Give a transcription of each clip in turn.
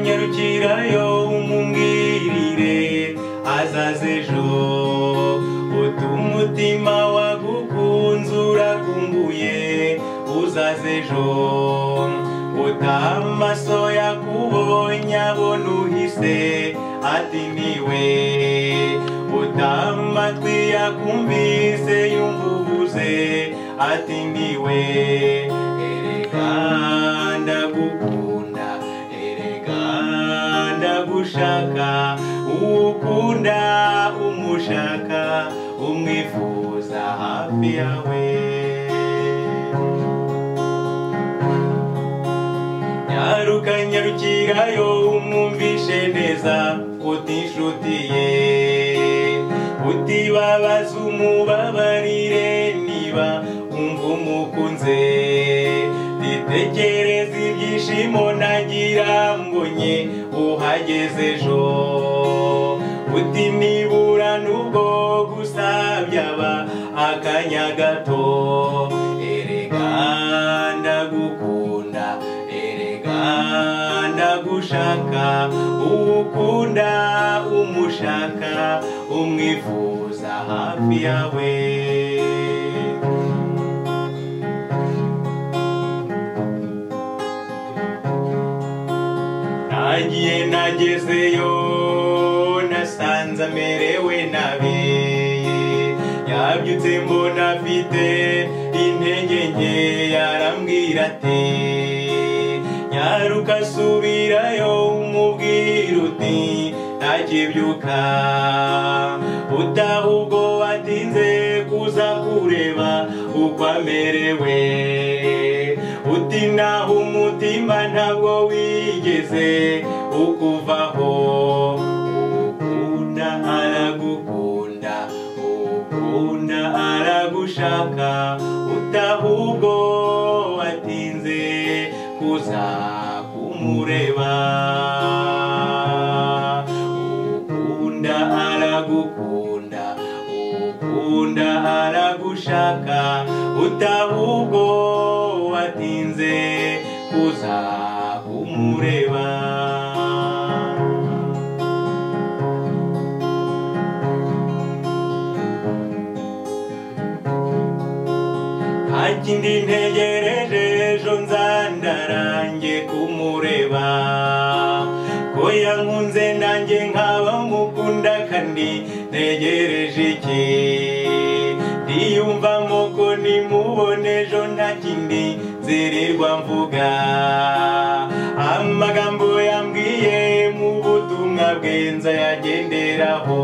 kujyirayo umubwirire azaze ejo utume umutima wagukunze urakumbuye uzaze ejo utaha amaso yakubonye abona uhise ati niwe utaha amatwi yakumvise yumva uvuze ati niwe erega ndagukunda erega ndagushaka uwukunda umushaka umwifuza hafi yawe nyaruka nyarukirayo umwumvishe neza utinshuti ye utibabaza umubabarire niba umva umukunze itekereza ibyishimo nagira mbonye uhageze ejo uti nibura nubwo gusa byaba akanya gato erega ndagukunda erega ndagushaka uwukunda umushaka umwifuza hafi yawe nagiye nagezeyo nasanze amerewe nabi yabyutse mbona afite intege nke yarambwira ati nyaruka subirayo umubwira uti ntakibyuka utaha ubwo watinze kuza kureba uko amerewe uti naho umutima ntabwo wigeze ukuvaho uwukunda aragukunda uwukunda aragushaka utaha ubwo watinze kuza kumureba uwukunda aragukunda uwukunda aragushaka utaha ubwo watinze kuza kumureba nta kindi ntegereje ejo nzandarange kumureba ko yankunze nanjye nkaba mukunda kandi ntegereje iki ndiyumvamo ko nimubone ejo nta kindi nzirirwa mvuga amagambo yambwiye mu butumwa bwenza yagenderaho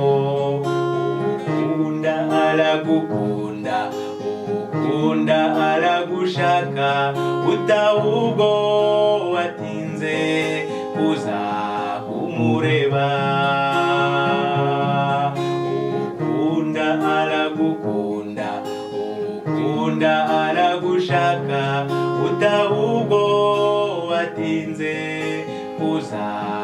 ukunda aragukunda ukunda aragushaka utahubwo watinze kuza kumureba ukunda aragukunda ukunda aragushaka utahubwo watinze kuza